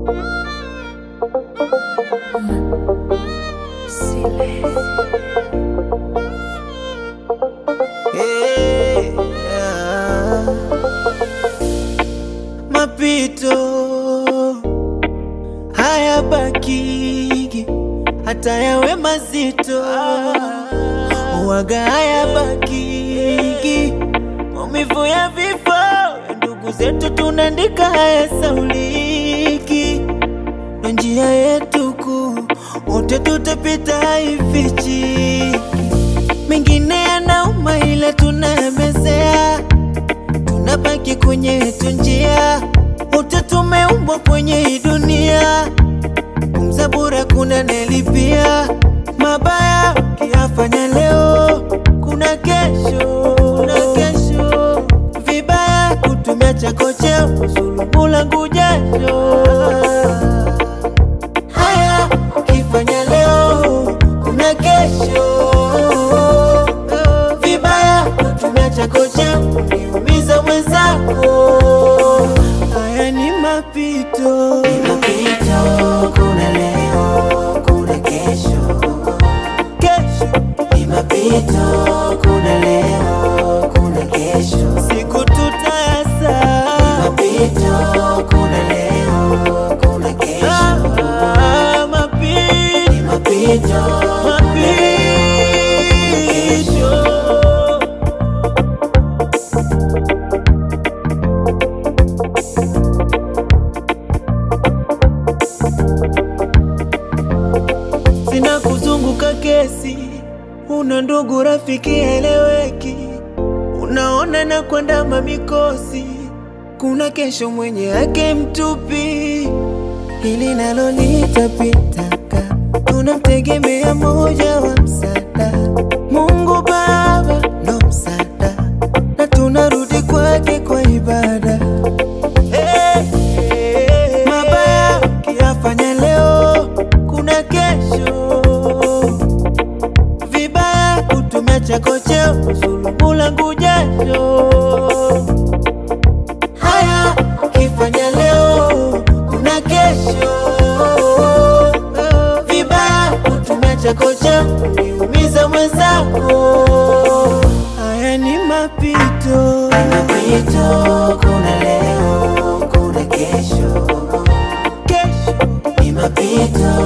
Hey, ah. Mapito haya bakigi hata yawe mazito waga haya bakigi maumivu ya vifo ya ndugu zetu tunaandika haya sauliki na njia yetu kuu wote tutapita haifichiki mengine yanauma ila tunayamezea, tunabaki kwenye yetu njia, wote tumeumbwa kwenye hii dunia, pumza bure kuna nelipia mabaya ukiyafanya leo, kuna kesho, kuna kesho vibaya kutumia chako cheo kusulubu langu jasho haya ukifanya leo kuna kesho vibaya kutumia chako cha kuniumiza mwenzako haya ni mapito Ni mapito, kuna leo, kuna kesho. kesho Ni mapito, kuna leo, kuna kesho. siku tutayasa Mapito, kuna leo, kuna kesho. Ah, mapito Ni mapito, mapito sina kuzunguka kesi, una ndugu rafiki eleweki, unaona na kwenda mamikosi, kuna kesho mwenye yake mtupi, hili nalo litapitaka, tunamtegemea moja wa msaada, Mungu Baba ndo msaada, na tunarudi kwake kwa ibada. Hey, hey, mabaya ukiyafanya leo, kuna kesho vibaya kutumia chako cheo kusulubu langu jasho. Haya ukifanya leo, kuna kesho vibaya kutumia chako cheo kuniumiza mwenzako. Haya ni mapito, mapito, kuna leo, kuna kesho. kesho Ni mapito,